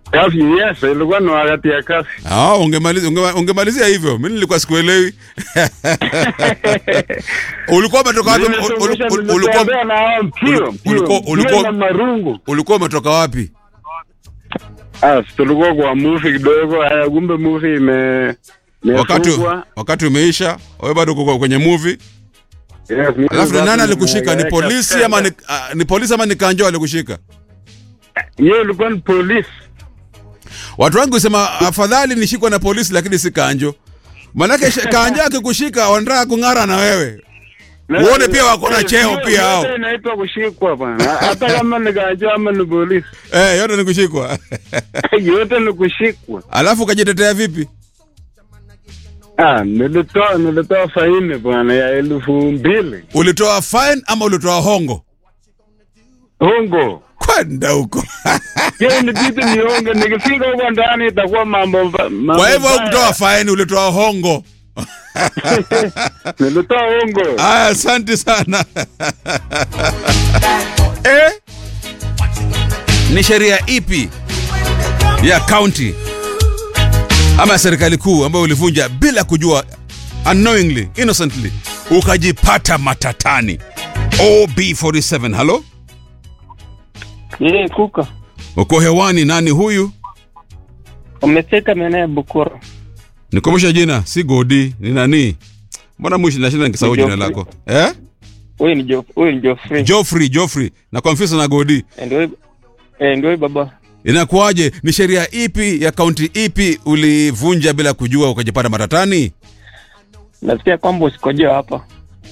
Kazi yes, ilikuwa ni wakati ya kazi. Ah, ungemaliza unge- ungemalizia hivyo. Mimi nilikuwa sikuelewi. ulikuwa umetoka wapi? Nimesomesha, Ul- ul- ul- nimetembea Ulikuwa na hao mpio, mpio, ulikuwa- mpio ulikuwa- na marungu. ulikuwa umetoka wapi? Ah, tulikuwa kwa movie kidogo, haya kumbe movie ime Wakati imefungwa. wakati umeisha, wewe bado uko kwenye movie. Yes, mimi Alafu ni sasa nani alikushika? Ni nimeweka polisi tena. ama ni, ah, ni polisi ama ni kanjo alikushika? Yeye ilikuwa ni polisi. Watu wengi husema afadhali nishikwe na polisi lakini si kanjo. Manake sh- kanjo akikushika wanataka kung'ara na wewe. Na- Uone pia wako na Eh, cheo hiyo- pia hao. yote inaitwa kushikwa bwana. Hata kama ni kanjo ama ni polisi. Eh, yote ni kushikwa. yote ni kushikwa. Alafu ukajitetea vipi? Ah, nilitoa nilitoa faini bwana ya elfu mbili. Ulitoa fine ama ulitoa hongo? Hongo. Kwenda huko. Yeye ni bibi nionge, nikifika huko ndani itakuwa mambo mba- mambo. Kwa hivyo mbaya. hukutoa fine, ulitoa hongo. Nilitoa hongo. Aya, asante sana. eh? Ni sheria ipi ya county ama ya serikali kuu ambayo ulivunja bila kujua, unknowingly, innocently, ukajipata matatani? OB47, halo, Yeye kuka uko hewani. Nani huyu? umefika maeneo ya Bukuru. Nikumbusha jina, si Godi, ni nani? Mbona mwisho nashinda nikisahau Ni jina Geoffrey. lako eh? Huyu ni Jof, huyu ni Joffrey. Joffrey, Joffrey na confuse na Godi. Eh, Ndio huyu- eh, ndio huyu baba. Inakuwaje? Ni sheria ipi ya kaunti ipi ulivunja bila kujua ukajipata matatani? Nasikia kwamba usikojoa hapa.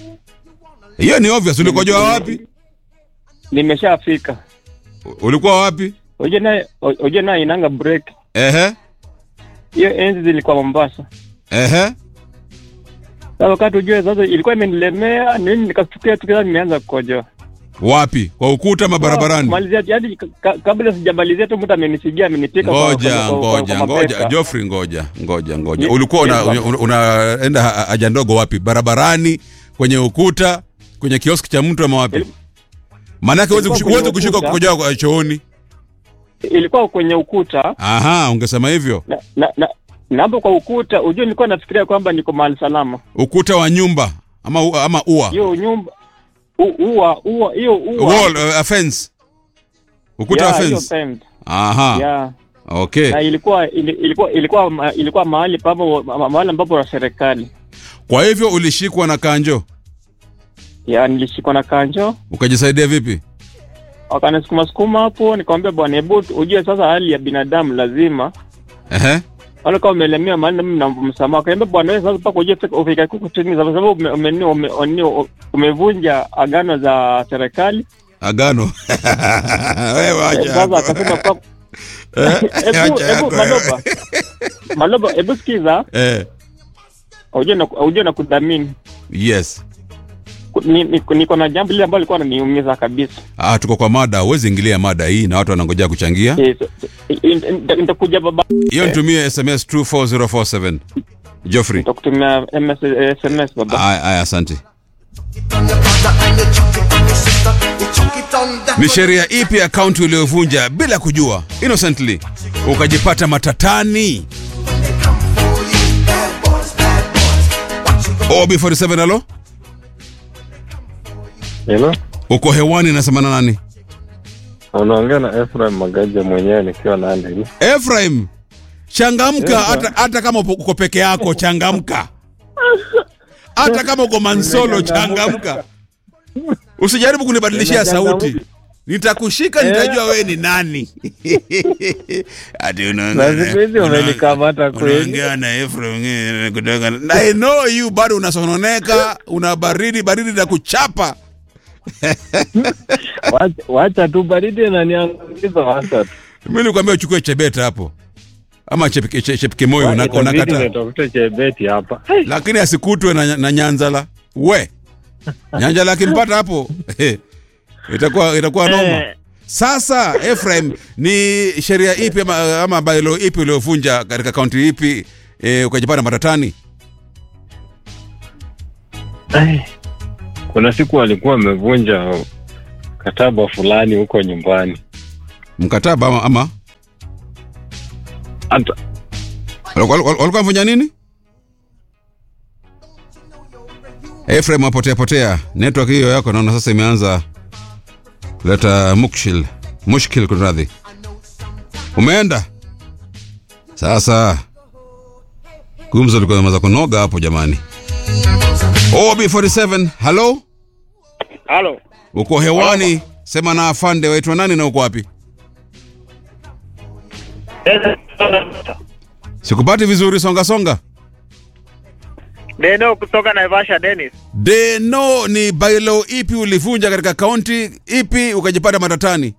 Hiyo ni obvious. Ulikojoa wapi? Nimeshafika. U- Ulikuwa wapi? Uje naye uje naye inanga break. Ehe, Hiyo enzi zilikuwa Mombasa. ehe. Sasa wakati ujue sasa ilikuwa imenilemea nini nikastukia tu kila nimeanza kukojoa. Wapi? Kwa ukuta ama barabarani? Malizia hadi ka- ka- kabla sijamalizia tu mtu amenisigia amenipika kwa- Ngoja, kwa- kwa- kwa- ngoja, kwa ngoja. mapesa. Joffrey, ngoja, ngoja, ngoja. Ye- Ulikuwa una- yes, una- una- unaenda ha- haja ndogo wapi? Barabarani, kwenye ukuta, kwenye kioski cha mtu ama wapi? Il- Maanake huwezi ilikuwa kushi- kwenye huwezi kushika ukuta. kukojoa kwa chooni. Ilikuwa kwenye ukuta Aha, ungesema hivyo. na na, na na hapo kwa ukuta ujue nilikuwa nafikiria kwamba niko mahali salama. Ukuta wa nyumba ama u- ama ua. hiyo nyumba u- ua ua hiyo ua Wall, uh, a fence. Ukuta wa Yeah, hiyo fence. fence. Aha. Yeah. Okay. na ilikuwa ili- ilikuwa ilikuwa ma- ilikuwa mahali papo ma- mahali ambapo la serikali Kwa hivyo ulishikwa na kanjo, ya nilishikwa na kanjo ukajisaidia vipi? wakanisukuma sukuma hapo nikamwambia bwana hebu ujue sasa hali ya binadamu lazima Ehe. wale kama umelemewa mahali na mimi na msamaha kaambia bwana wewe sasa mpaka ujue fika- ufike huku chini kwa sababu ume, ume, ume, ume, umevunja agano za serikali Agano. Wewe wacha. sasa hapo. akasema kwa Eh, hebu wacha hebu hapo. maloba maloba hebu sikiza Eh. ujue na ujue na kudhamini Yes. Ku- ni- ni- niko na jambo lile ambalo lilikuwa linaniumiza kabisa Ah, tuko kwa mada, huwezi ingilia mada hii na watu wanangojea kuchangia. Eh, so- so- eh, nita- nitakuja baba Hiyo nitumie SMS 24047. Geoffrey. nitakutumia MS, eh, sms baba Aya, aya, asante. on your brother and you chuck it on your sister. You chuck it on that. Ni sheria ipi ya kaunti uliyovunja bila kujua innocently ukajipata matatani? for you. Bad boys, bad boys. What you gonna OB47 halo? Hello? Uko hewani nasema na nani? Unaongea na Ephraim Magaja mwenyewe nikiwa Nandi. Ephraim, changamka hata hata kama upo- uko peke yako, changamka. Hata kama uko Mansolo, changamka. Usijaribu kunibadilishia sauti. Nitakushika, nitajua wewe ni nani. Ati unaongea Na siku hizi una- umenikamata kweli. Unaongea na Ephraim eh, kutoka. na- I know you bado unasononeka, una baridi baridi na kuchapa. Wacha- Wacha tu baridi na niangamiza wacha tu. Mimi nilikwambia uchukue chebeta hapo. Ama chepike che- chepike moyo una- Itabidi unakata. nitafute chebeti hapa. lakini asikutwe na, na nyanzala we nyanzala akimpata hapo itakuwa itakuwa noma Eh. sasa Ephraim ni sheria ipi ama, ama bailo ipi uliovunja katika kaunti ipi e, ukajipata matatani Ai, Kuna siku alikuwa amevunja kataba fulani huko nyumbani. mkataba ama, ama Ata, Walikuwa walikuwa wamefanya nini? Efrem apotea potea. Network hiyo yako naona sasa imeanza kuleta mukshil. Mushkil kunradhi. Umeenda? Sasa gumzo liko imeanza kunoga hapo jamani. OB47, hello? Halo. Uko hewani? Sema na afande, waitwa nani na uko wapi? Sikupati vizuri, songa songa. Deno kutoka Naivasha Dennis. Deno, ni bailo ipi ulivunja katika kaunti ipi ukajipata matatani?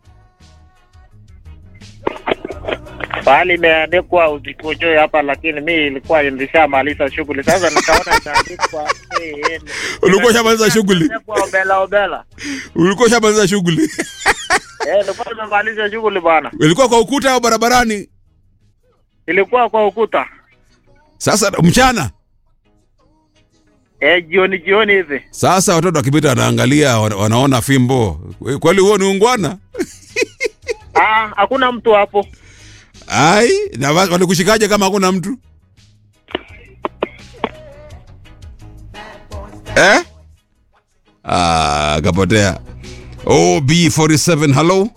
Pahali imeandikwa usikujoe hapa, lakini mi ilikuwa nilishamaliza shughuli. Sasa nikaona itaandikwa eh, eh, Ulikuwa ushamaliza shughuli? imeandikwa obela obela. Ulikuwa ushamaliza shughuli? Eh, nilikuwa nimemaliza shughuli bwana. Ilikuwa kwa ukuta au barabarani? Ilikuwa kwa ukuta. Sasa mchana. Eh, jioni jioni hivi. Sasa watoto wakipita wanaangalia, wana- wanaona fimbo. Kweli huo ni ungwana? Ah, hakuna mtu hapo. Ai, na wa- walikushikaje kama hakuna mtu? Eh? Ah, kapotea. OB47, hello?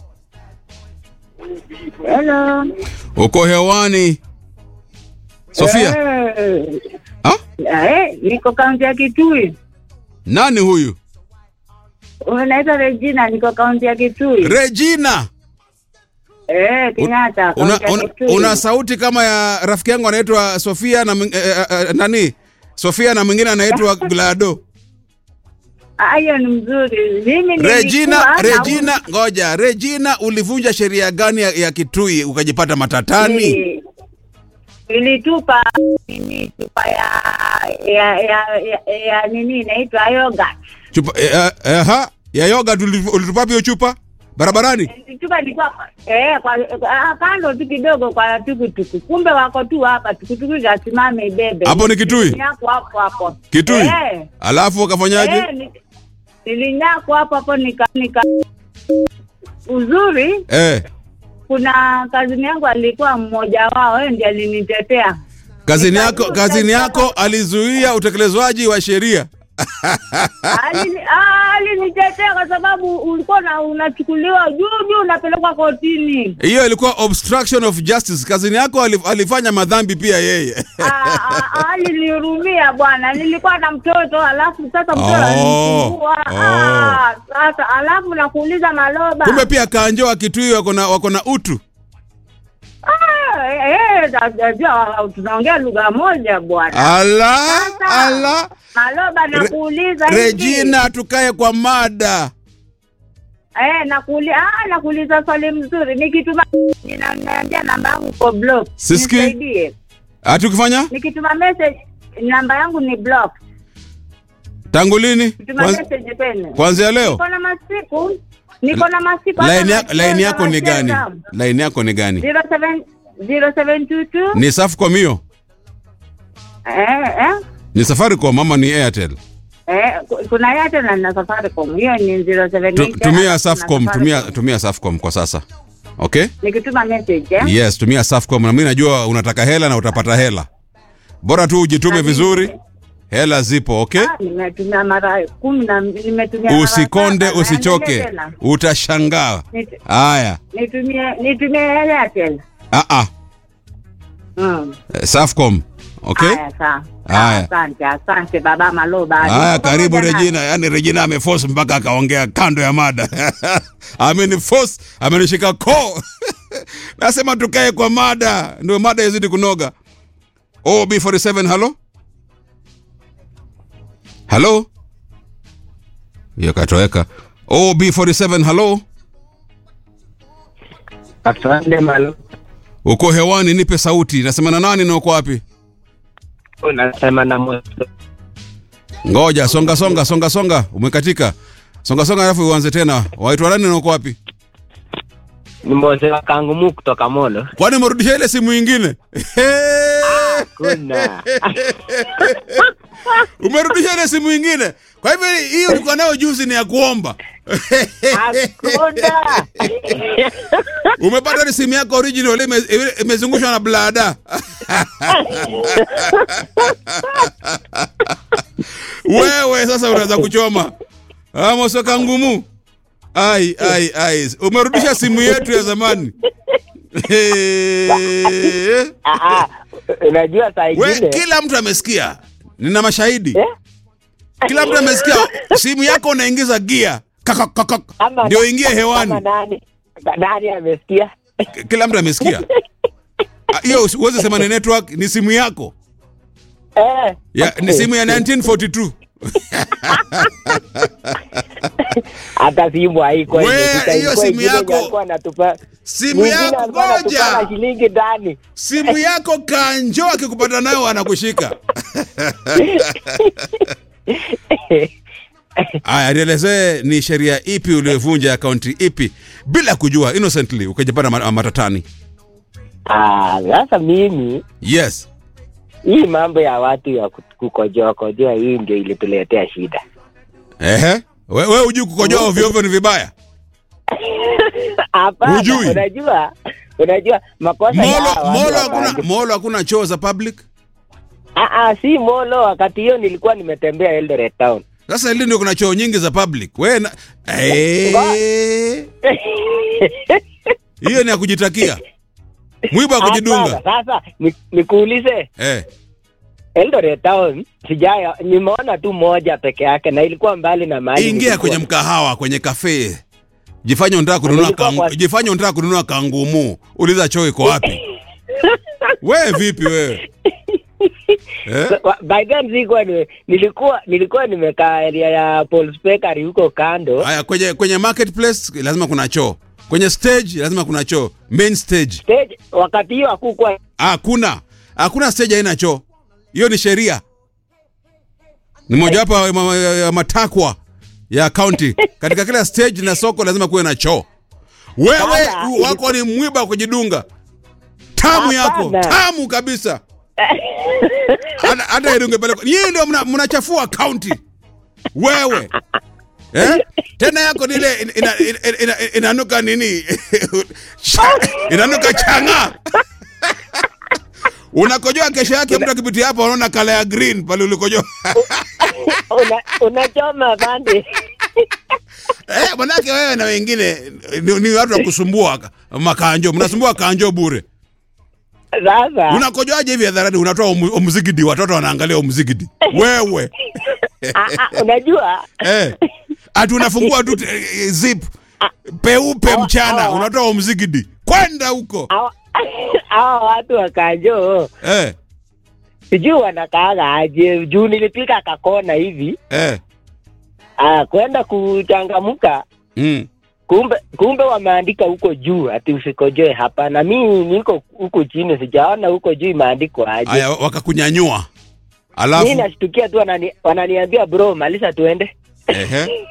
Hello. Uko hewani? Sofia, Eh, ha? eh, niko kaunti ya Kitui. Nani huyu? Unaitwa Regina, niko kaunti ya Kitui. Regina. Eh, Kenyatta, Una, kaunti ya una, Kitui. una sauti kama ya rafiki yangu anaitwa Sofia na mwing- eh, eh, eh, nani? Sofia na mwingine anaitwa Glado. Ah, hiyo ni mzuri. Mimi Regina, nilikuwa na- Regina, ngoja. Regina, ulivunja sheria gani ya, ya Kitui ukajipata matatani? Ni- Nilitupa nini chupa ya ya ya, ya, ya nini inaitwa yoga. Chupa eh, eh, eh, ha? Ya yoga ulitupa hiyo chupa barabarani? Chupa ilikuwa eh kwa ah, kando tu kidogo kwa tukutuku. Kumbe wako tu hapa tukutuku zasimame ibebe. Hapo ni Kitui? Yako hapo hapo. Kitui? Eh. Alafu ukafanyaje? Eh, ni- nilinyakwa hapo hapo nika, nika uzuri Eh, kuna kazini yangu alikuwa mmoja wao yeye ndiye alinitetea kazini yako kazini yako alizuia utekelezwaji wa sheria. Alini- ah, alinitetea kwa sababu ulikuwa na unachukuliwa juu juu unapelekwa kotini Hiyo ilikuwa obstruction of justice. Kazini yako alif, alifanya madhambi pia yeye. Ah, ah, ah, alinihurumia bwana nilikuwa na mtoto alafu sasa mtoto Oh, alinisumbua oh. Ah, sasa alafu nakuuliza maloba Kumbe pia kanjo wa Kitui wako na wako na utu. Ah, eh, eh, da- da- da- tunaongea lugha moja bwana Ala, Sasa, ala. Maloba nakuuliza hivi. Regina, tukae kwa mada. Eh, nakuuliza ah, nakuuliza swali mzuri. Nikituma ninaniambia namba yangu kwa block. Sisikii. Nisaidie. Ati ukifanya Nikituma message namba yangu ni block. tangu lini? Kituma Kwanz- message tena. Kuanzia leo? Niko na masiku. Niko na masiku. hata Line ya- nacheza, line yako ni gani? nacheza. Line yako ni gani? 07 0722 Ni Safaricom hiyo? eh eh Ni Safaricom ama ni Airtel? Eh, ku- kuna yate na na Safaricom. Hiyo ni 07 Tu, tumia Safaricom, tumia tumia Safaricom kwa sasa. Okay? Nikituma message eh. Yes, tumia Safaricom na mimi najua unataka hela na utapata hela. Bora tu ujitume vizuri. Hela zipo, okay? Ah, nimetumia mara kumi na nimetumia mara Usikonde, saba. usichoke. Naendelea tena. Utashangaa. Nit- Haya. nitumie nitumie Airtel. Ah ah. Mm. Eh, Safaricom. Okay? Haya sawa. Haya. Asante, asante baba Maloba. Haya, Niko karibu pamoja nawe. Regina. Yaani Regina ameforce mpaka akaongea kando ya mada. Ameniforce, amenishika koo. Nasema tukae kwa mada, ndio mada izidi kunoga. OB47, halo? Halo? Hiyo katoweka. OB47, halo? Asante malo. Uko hewani, nipe sauti. Nasema na nani na uko wapi? Unasema na moto. Ngoja, songa songa songa songa, umekatika. Songa songa alafu uanze tena. Waitwa nani na uko wapi? Ni mzee wa kangumu kutoka Molo. Kwani umerudisha ile simu ingine? hakuna Umerudisha ile simu ingine. Kwa hivyo hiyo ulikuwa nayo juzi ni ya kuomba. hakuna Umepata ni simu yako original ile ime- ile imezungushwa na blada. Wewe sasa unaweza kuchoma. Ah, mosoka ngumu. Ai ai ai. Umerudisha simu yetu ya zamani. Eh. Ah, ah, unajua saa We, ingine kila mtu amesikia. Nina mashahidi. Eh? Kila mtu amesikia simu yako unaingiza gia. Kaka kaka. Ama- Ndio ingie kama hewani. nani nani amesikia Kila mtu amesikia. Ah, Hiyo usiweze sema ni network, ni simu yako. eh, Ya, ni simu ya 1942. hata simu haiko We, imefika, hiyo ilikuwa simu ingine yako- alikuwa anatupa Simu mwingine yako alikuwa anatupana ngoja. shilingi ndani Simu yako kanjo akikupata nayo anakushika. Aya, nielezee ni sheria ipi uliyovunja akaunti ipi bila kujua innocently ukajipata ma- matatani. Ah, sasa mimi Yes. hii mambo ya watu ya ku- kukojoa kojoa hii ndio ilituletea shida Ehe. We, we ujui kukojoa ovyo ovyo ni vibaya. hapana Hujui? unajua unajua makosa ya Molo hawa watu molo wa hakuna bangi. molo hakuna choo za public. Ah, ah, si molo wakati hiyo nilikuwa nimetembea Eldoret town Sasa ili ndio kuna choo nyingi za public. We na eh hiyo ni ya kujitakia. Mwiba wa kujidunga. Hapana, sasa ni- nikuulize Eh. Eldoret town sijaya nimeona tu moja peke yake na ilikuwa mbali na mahali Ingia nilikuwa. kwenye mkahawa, kwenye kafe. Jifanye unataka kununua Nilikuwa kangu, kwa- jifanye unataka kununua kangumu. Uliza choo iko wapi? we vipi wewe? Eh? Wa- by then sikuwa ni, nilikuwa nilikuwa nimekaa area ya Paul's Bakery huko kando Haya kwenye kwenye marketplace lazima kuna choo. Kwenye stage lazima kuna choo. Main stage. stage wakati hiyo hakukuwa Hakuna. Hakuna stage haina choo. Hiyo ni sheria. Ni mojawapo ya ma- ya- ya matakwa ya county. Katika kila stage na soko lazima kuwe na choo. Wewe Sasa, u- wako ni mwiba wa kujidunga. Tamu yako, Hapana. tamu kabisa. Hata hata idunge pale. Nyinyi ndio mna- mnachafua county. Wewe. Eh? Tena yako ni ile ina- ina- ina- ina- inanuka nini? Cha- inanuka changa. Unakojoa kesho yake mtu akipitia hapo anaona kala ya green pale ulikojoa. una, unachoma bande Eh, manake wewe na wengine ni, ni watu wa kusumbua makanjo, mnasumbua kanjo bure. sasa Unakojoaje hivi hadharani unatoa umu- umzigidi, watoto wanaangalia umzigidi. Wewe. ah, ah, unajua Eh. Ati unafungua tu eh, zip peupe Hawa- mchana hawa- unatoa umzigidi. Kwenda huko. hawa hawa watu wakanjo Eh. sijui wanakaaga aje juu nilipika kakona hivi Eh. ah, kwenda kuchangamka Mm. kumbe kumbe wameandika huko juu ati usikojoe hapa na mi niko huko chini sijaona huko juu imeandikwa aje Aya wakakunyanyua. mi Alafu nashtukia tu wanani, wananiambia bro malisa tuende ehe.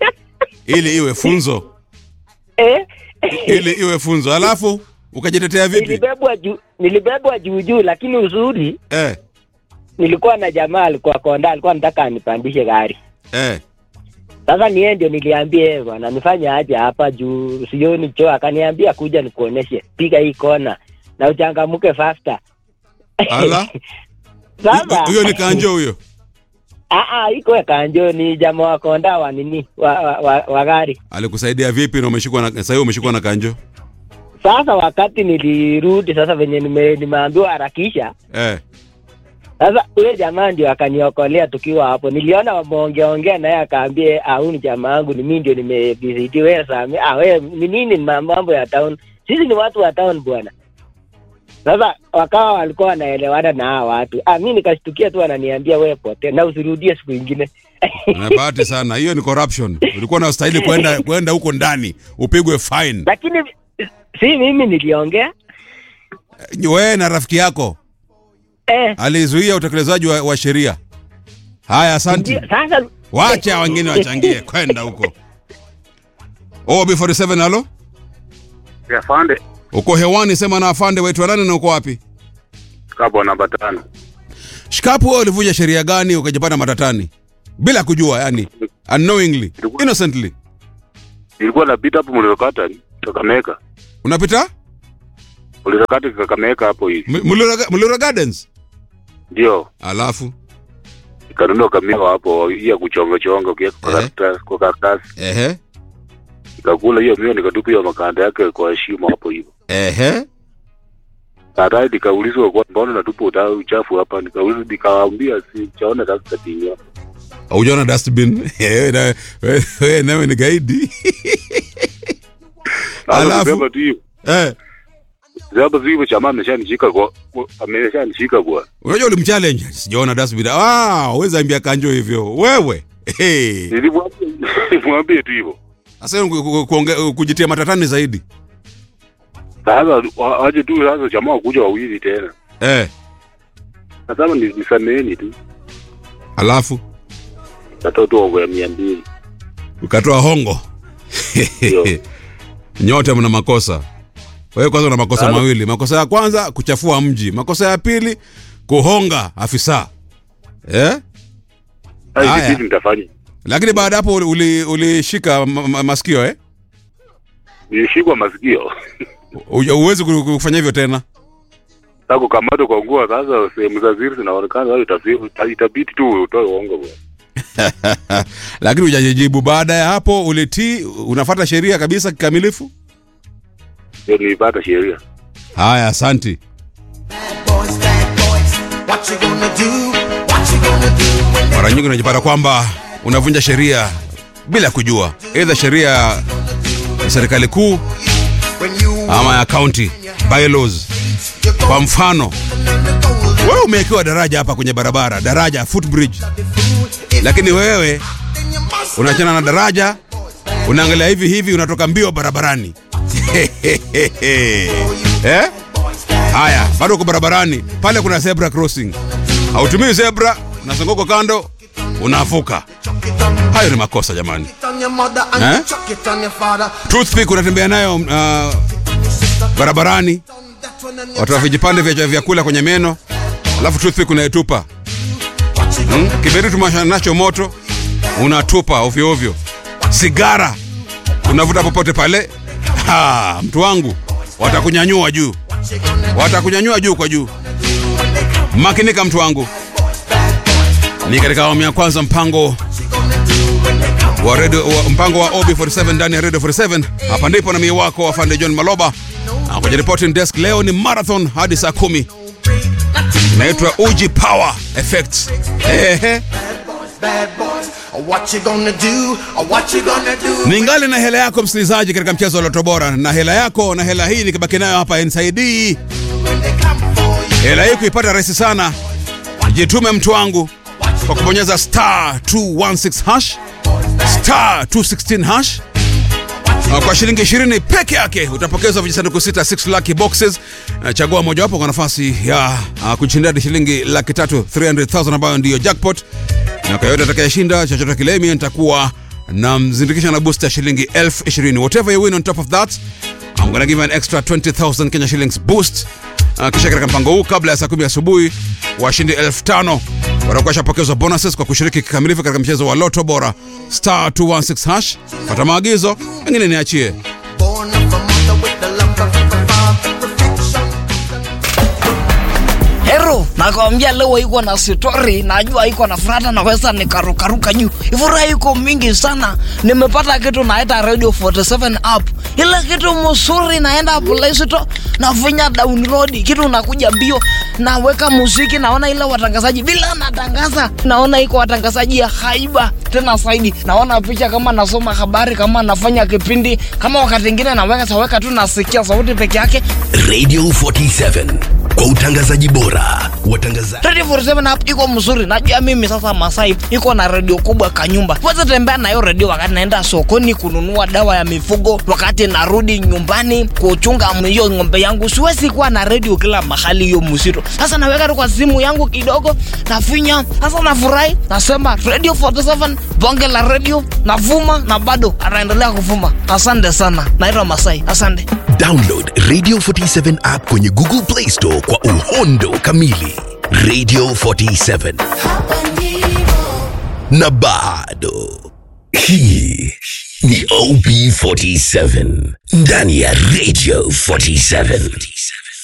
Ili iwe funzo. eh? Ili iwe funzo. Alafu ukajitetea vipi? nilibebwa juu nilibebwa juu juu lakini uzuri Eh. nilikuwa na jamaa alikuwa konda alikuwa nataka anipandishe gari Eh. sasa niye ndio niliambia yeye bwana nifanye aje hapa juu sioni choo akaniambia kuja nikuoneshe piga hii kona na uchangamuke faster Ala. sasa Huyo ni kanjo huyo. ah ah iko kanjo ni jamaa wa konda wa nini wa, wa, wa, wa gari Alikusaidia vipi na umeshikwa na sasa hiyo umeshikwa na kanjo? sasa wakati nilirudi sasa venye nime, nimeambiwa harakisha Eh. sasa ule jamaa ndio akaniokolea tukiwa hapo niliona wameongeaongea naye akaambia au ni jamaa yangu ni mimi ndio nimebisidi wewe sami ah wewe ni nini ma- mambo ya town sisi ni watu wa town bwana sasa wakawa walikuwa wanaelewana na hawa watu ah mimi nikashtukia tu wananiambia wewe pote na usirudie siku ingine Na bahati sana. Hiyo ni corruption. Ulikuwa unastahili kwenda kwenda huko ndani upigwe fine. lakini si mimi niliongea Wewe na rafiki yako eh alizuia utekelezaji wa, wa sheria. Haya, asante. ndio, sasa Wacha wengine wachangie kwenda huko. Oh, B47 halo? Afande, Uko hewani, sema na afande wetu nani na uko wapi? shikapo namba tano. Shikapu, wewe ulivunja sheria gani ukajipata matatani bila kujua, yani unknowingly, innocently? Nilikuwa napita hapo Mlilokata Kakamega. Unapita Mlilokata Kakamega hapo hivi. M- Mulira Mulira Gardens, Ndio. alafu Nikanunua kamiwa hapo hii ya kuchonga chonga ukiweka kwa Eh. karatasi kwa karatasi. ehe, Nikakula hiyo mio nikatupa hiyo makanda yake kwa shimo hapo hivyo. ehe, Baadaye nikaulizwa kwa mbona natupa uta- uchafu hapa, nikaulizwa nikawaambia si chaona sasa tinya. hujaona dustbin wewe na- wewe- wewe nawe ni gaidi Alafu? Alafu tu hiyo. eh. Sababu hivyo chama ameshanishika kwa kwa- ameshanishika bwana. Unajua ulimchallenge, sijaona dustbin. Ah, uweza ambia kanjo hivyo wewe. Hey. Nilimwambia nilimwambia tu hivyo. Sasa ku- ku- kuonge- kujitia matatani zaidi Sasa wa- waje tu sasa jamaa kuja wawili tena. eh. Nasema ni nisameheni tu. Alafu Natoa tu over ya mia mbili. ukatoa hongo Ndio. nyote mna makosa. Wewe kwanza una makosa Halo. mawili. Makosa ya kwanza kuchafua mji, makosa ya pili kuhonga afisa eh? Haya. Haya. Kitu nitafanya. Lakini baada ya hapo uli- ulishika ma- ma- masikio eh? Nilishikwa masikio. U- Huwezi ku- kufanya hivyo tena. Sasa kukamatwa kwa nguo sasa sehemu za ziri zinaonekana wao itafi- itabidi tu utoe uongo bwana. Lakini hujajibu. Baada ya hapo ulitii, unafuata sheria kabisa kikamilifu. Ndio nilipata sheria. Haya, asanti. Bad boys, bad boys. What you gonna do? What you gonna do when they Mara nyingi unajipata kwamba unavunja sheria bila kujua, aidha sheria ya serikali kuu when you ama ya county bylaws. you go Kwa mfano, learn the goals wewe umewekewa daraja hapa kwenye barabara, daraja footbridge, if lakini wewe then you must unaachana na daraja, unaangalia hivi hivi, unatoka mbio barabarani eh? Haya, bado uko barabarani pale, kuna zebra crossing, hautumii zebra, unazunguka kando, unavuka. Hayo ni makosa jamani. it on your mother and Eh? you chuck it on your father. Toothpick unatembea nayo uh, barabarani, That one and you watoa vijipande vya vyakula kwenye meno, alafu toothpick unaitupa. what you Hmm? Kiberiti umewasha nacho moto, unatupa ovyo ovyo. Sigara unavuta popote pale. Ha, mtu wangu, watakunyanyua juu, watakunyanyua juu kwa juu. Makinika mtu wangu. Ni katika awamu ya kwanza mpango wa radio, wa, mpango wa OB47 ndani ya Radio 47. Hapa ndipo na mie wako afande John Maloba na kwenye reporting desk leo ni marathon hadi saa kumi. Inaitwa Uji Power Effects. Ehe. bad boys. What you gonna do? What you gonna do? Ningali na hela yako msikilizaji, katika mchezo wa Loto Bora, na hela yako na hela hii nikibaki nayo hapa NSID. When they come for you. Hela hii kuipata rahisi sana, jitume mtu wangu kwa kubonyeza star 216 hash star 216 hash Na kwa shilingi 20 peke yake utapokezwa vijisanduku sita 6 lucky boxes. Na Chagua mojawapo kwa nafasi ya uh, kushinda hadi shilingi laki tatu 300,000 ambayo ndiyo jackpot. Na kwa yote atakayeshinda chochote kile, mimi nitakuwa na mzindikisha na booster ya shilingi elfu ishirini. Whatever you win on top of that, I'm gonna give you an extra 20,000 Kenya shillings boost. Uh, kisha katika mpango huu kabla ya saa kumi asubuhi washindi elfu tano watakuwa washapokezwa bonuses kwa kushiriki kikamilifu katika mchezo wa Loto Bora star 216 hash. Fata maagizo, mengine niachie. Born of a mother with the love of a father. Perfection. Hero, nakwambia leo iko na story, najua iko na furata, naweza nikarukaruka juu. Furaha iko mingi sana. Nimepata kitu naita Radio 47 app. Ile kitu mzuri naenda Play Store, nafinya download, kitu nakuja mbio, naweka muziki, naona ile watangazaji bila natangaza, naona iko watangazaji ya haiba tena zaidi, naona picha kama nasoma habari, kama nafanya kipindi, kama wakati mwingine naweka saweka tu nasikia sauti peke yake Radio 47 kwa utangazaji bora. Watangazaji Radio 47 app iko mzuri. Najua mimi sasa Masai iko na redio kubwa kanyumba. Weza tembea na hiyo redio wakati naenda sokoni kununua dawa ya mifugo, wakati narudi nyumbani kuchunga hiyo ng'ombe yangu. Siwezi kuwa na redio kila mahali hiyo mzito. Sasa naweka tu kwa simu yangu kidogo, nafinya. Sasa nafurahi, nasema Radio 47 bonge la redio, navuma na bado anaendelea kuvuma. Asante sana. Naitwa Masai. Asante. download Radio 47 app kwenye Google Play Store kwa uhondo kamili. Radio 47 na bado. Hii ni OB47 ndani ya Radio 47.